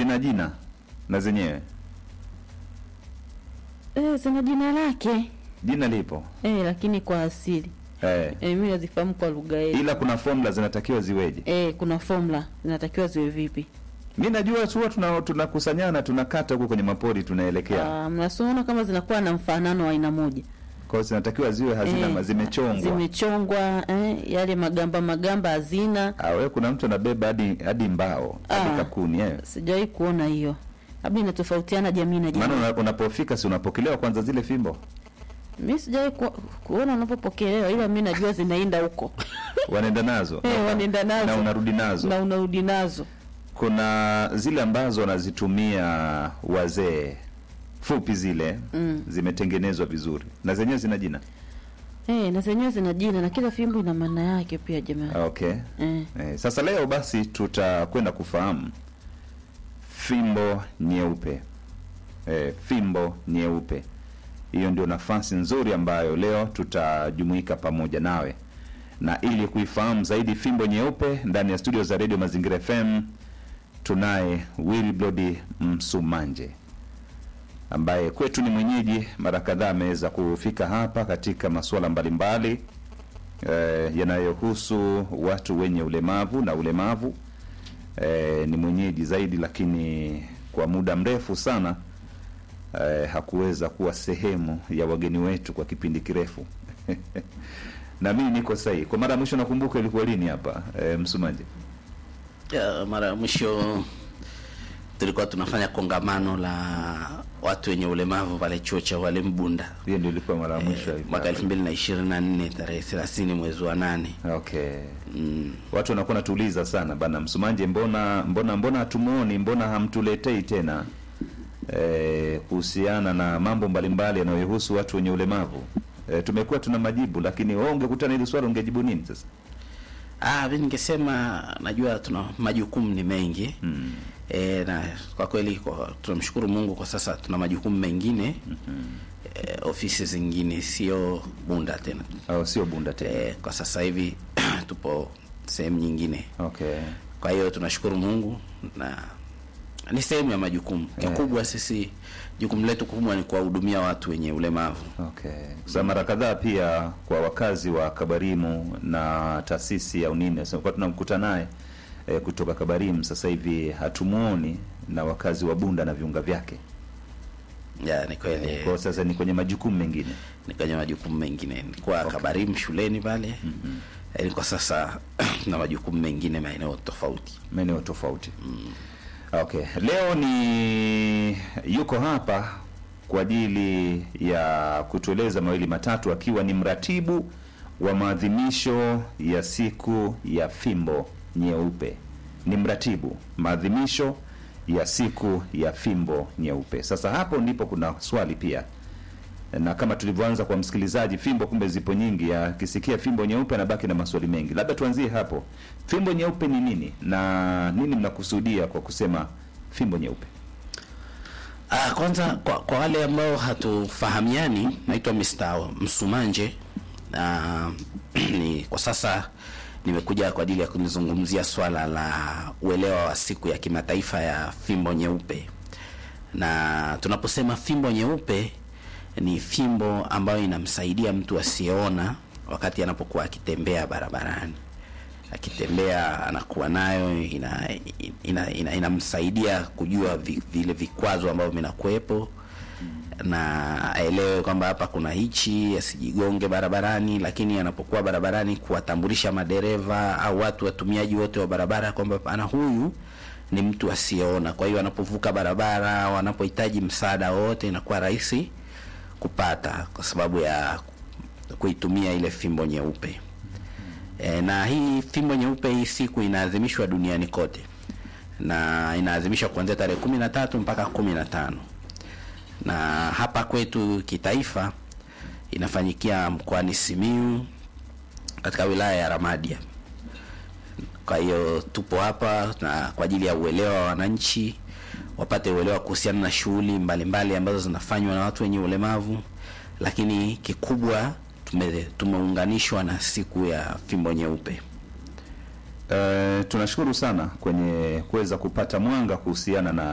zina jina na zenyewe Eh, zina jina lake jina lipo eh, lakini kwa asili eh. eh, mimi nazifahamu kwa lugha yetu ila kuna formula zinatakiwa ziweje eh, kuna formula zinatakiwa ziwe vipi? mi najua tu huwa tuna tunakusanyana tunakata huko kwenye mapori tunaelekea Ah, mnasoma kama zinakuwa na mfanano wa aina moja kwa hiyo zinatakiwa ziwe hazina Eh, ma zimechongwa zimechongwa eh, yale magamba magamba hazina. Ah, we kuna mtu anabeba hadi hadi mbao hadi Ah. kakuni eh. Sijawahi kuona hiyo, labda inatofautiana jamii na maana jamii. una- unapofika si unapokelewa kwanza zile fimbo Mimi sijawahi ku, kuona unapopokelewa, ila mimi najua zinaenda huko wanaenda nazo Eh, wanaenda nazo. na unarudi nazo na unarudi nazo. kuna zile ambazo wanazitumia wazee fupi zile Mm. zimetengenezwa vizuri na zenyewe zina jina Eh, na zenyewe zina jina na kila fimbo ina maana yake pia jamani. okay Eh. eh, sasa leo basi tutakwenda kufahamu fimbo nyeupe eh, fimbo nyeupe hiyo ndio nafasi nzuri ambayo leo tutajumuika pamoja nawe na ili kuifahamu zaidi fimbo nyeupe ndani ya studio za redio mazingira fm tunaye wilbrod msumanje ambaye kwetu ni mwenyeji mara kadhaa ameweza kufika hapa katika masuala mbalimbali eh, yanayohusu watu wenye ulemavu na ulemavu eh, ni mwenyeji zaidi lakini kwa muda mrefu sana eh, hakuweza kuwa sehemu ya wageni wetu kwa kipindi kirefu na mimi niko sahihi kwa mara ya mwisho nakumbuka ilikuwa lini hapa eh, msumanje Ya, mara ya mwisho tulikuwa tunafanya kongamano la watu wenye ulemavu pale chuo cha walimu Bunda hiyo ndio ilikuwa mara ya mwisho eh, mwaka elfu mbili na ishirini na nne tarehe thelathini mwezi wa nane okay mm. watu wanakuwa natuuliza sana bana msumanje mbona mbona mbona hatumuoni mbona hamtuletei tena eh, kuhusiana na mambo mbalimbali yanayohusu watu wenye ulemavu eh, tumekuwa tuna majibu lakini wewe ungekutana hili swali ungejibu nini sasa Ah, mi ningesema najua tuna majukumu ni mengi mm. e, na kwa kweli kwa, tunamshukuru Mungu kwa sasa tuna majukumu mengine mm-hmm. e, ofisi zingine sio Bunda tena au sio bunda tena e, kwa sasa hivi tupo sehemu nyingine okay kwa hiyo tunashukuru Mungu na ni sehemu ya majukumu kikubwa sisi jukumu letu kubwa ni kuwahudumia watu wenye ulemavu okay sasa mara kadhaa pia kwa wakazi wa kabarimu na taasisi ya unine kwa tunamkuta naye eh, kutoka kabarimu sasa hivi hatumuoni na wakazi wa bunda na viunga vyake ya ni kweli kwa sasa ni kwenye majukumu mengine ni kwenye majukumu mengine nilikuwa Okay. kabarimu shuleni pale mm-hmm. lakini kwa sasa na majukumu mengine maeneo tofauti maeneo tofauti okay leo ni yuko hapa kwa ajili ya kutueleza mawili matatu akiwa ni mratibu wa maadhimisho ya siku ya fimbo nyeupe ni mratibu maadhimisho ya siku ya fimbo nyeupe sasa hapo ndipo kuna swali pia na kama tulivyoanza kwa msikilizaji fimbo kumbe zipo nyingi akisikia fimbo nyeupe anabaki na maswali mengi labda tuanzie hapo fimbo nyeupe ni nini na nini mnakusudia kwa kusema fimbo nyeupe Ah, kwanza kwa, kwa wale ambao hatufahamiani naitwa Mr. Msumanje na ni kwa sasa nimekuja kwa ajili ya kunizungumzia swala la uelewa wa siku ya kimataifa ya fimbo nyeupe na tunaposema fimbo nyeupe ni fimbo ambayo inamsaidia mtu asiyeona wakati anapokuwa akitembea barabarani akitembea anakuwa nayo ina, ina, ina, inamsaidia kujua vi, vile vikwazo ambavyo vinakuwepo na aelewe kwamba hapa kuna hichi asijigonge barabarani lakini anapokuwa barabarani kuwatambulisha madereva au watu watumiaji wote wa barabara kwamba ana huyu ni mtu asiyeona kwa hiyo anapovuka barabara au anapohitaji msaada wowote inakuwa rahisi kupata kwa sababu ya kuitumia ile fimbo nyeupe e, na hii fimbo nyeupe hii siku inaadhimishwa duniani kote na inaadhimishwa kuanzia tarehe kumi na tatu mpaka kumi na tano na hapa kwetu kitaifa inafanyikia mkoani Simiu katika wilaya ya Ramadia. Kwa hiyo tupo hapa na kwa ajili ya uelewa wa wananchi wapate uelewa kuhusiana na shughuli mbalimbali ambazo zinafanywa na watu wenye ulemavu, lakini kikubwa tume, tumeunganishwa na siku ya fimbo nyeupe. Uh, tunashukuru sana kwenye kuweza kupata mwanga kuhusiana na